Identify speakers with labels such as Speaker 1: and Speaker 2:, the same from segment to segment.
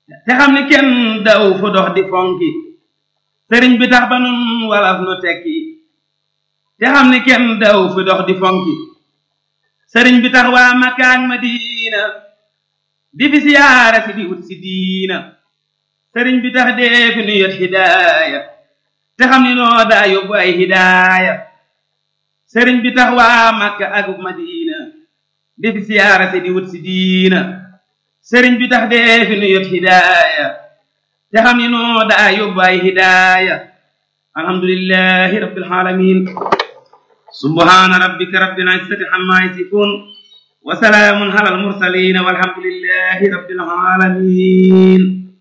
Speaker 1: te xam ni kenn daw fu dox di fonki sëriñ bi tax ba nun walaf nu tekki te xam ni kenn daw fu dox di fonki sëriñ bi tax waa Makka ak Madina di fi siyaara si di wut si diina sëriñ bi tax dee fi nu yot hidaaya te xam ni noo daa yóbbu ay hidaaya sëriñ bi tax waa Makka ak Madina di fi siyaara si di wut si diina sëriñ bi tax dee fi nu yot hidaaya te xam ni noo daa yóbbu ay hidaaya alhamdulillahi rabbil alamin subhana rabbika rabbil izzati amma yasifun wa salaamun ala al mursalin walhamdulillahi rabbil alamin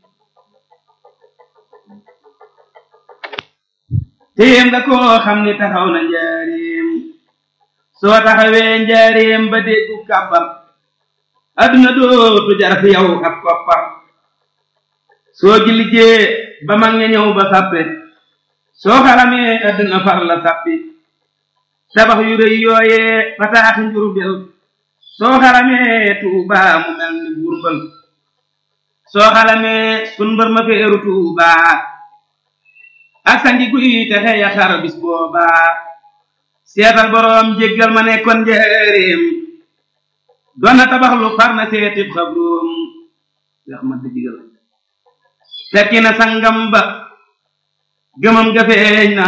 Speaker 1: téem nga koo xam ni taxaw na njaareem soo taxawee njaareem ba déggu kàbbam adduna dootu jar fi yow ab koppar soo jilijee ba mag ña ñëw ba sàppe soo xalamee adduna far la sàppi tabax yu rëy yooyee fataaxi njurbel soo xalamee tuubaa mu mel ni burbal soo xalamee sun mbër ma feeru tuubaa ak sangi guy te xeya xar bis boobaa seetal boroom jéggal ma nekkoon njëreem doon na tabax lu far na seetib xabroom yax ma digal fekki na sangam ba gëmam ga feeñ na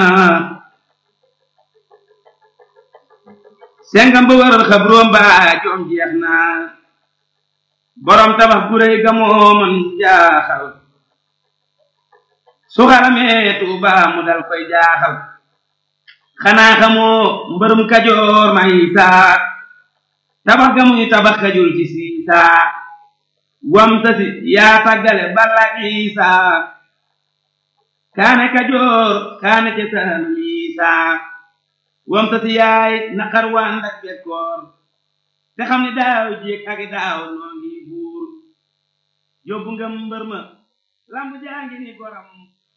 Speaker 1: sengam ba waral xabroom ba joom jeex na boroom tabax gu réy ga moo man jaaxal su xaramee tuuba mu dal koy jaaxal xanaa xamoo mbërum kajoor may saa tabax ga muy tabax kajul ci siisaa wam tasi yaa tàggale balla isaa kaane kajoor kaane ca saalum isaa wam tasi yaay naqar waan dak bekkoor te xam ni daaw jéeg ak daaw noo ngi buur yóbbu nga mbër ma lamb jaa ngi ni goram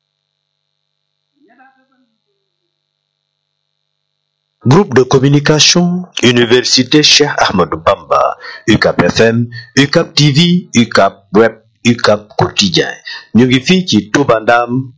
Speaker 2: Groupe de communication Université Cheikh Ahmadou Bamba UCAP FM UCAP TV UCAP Web UCAP Quotidien ñu ngi fii ci Touba Ndam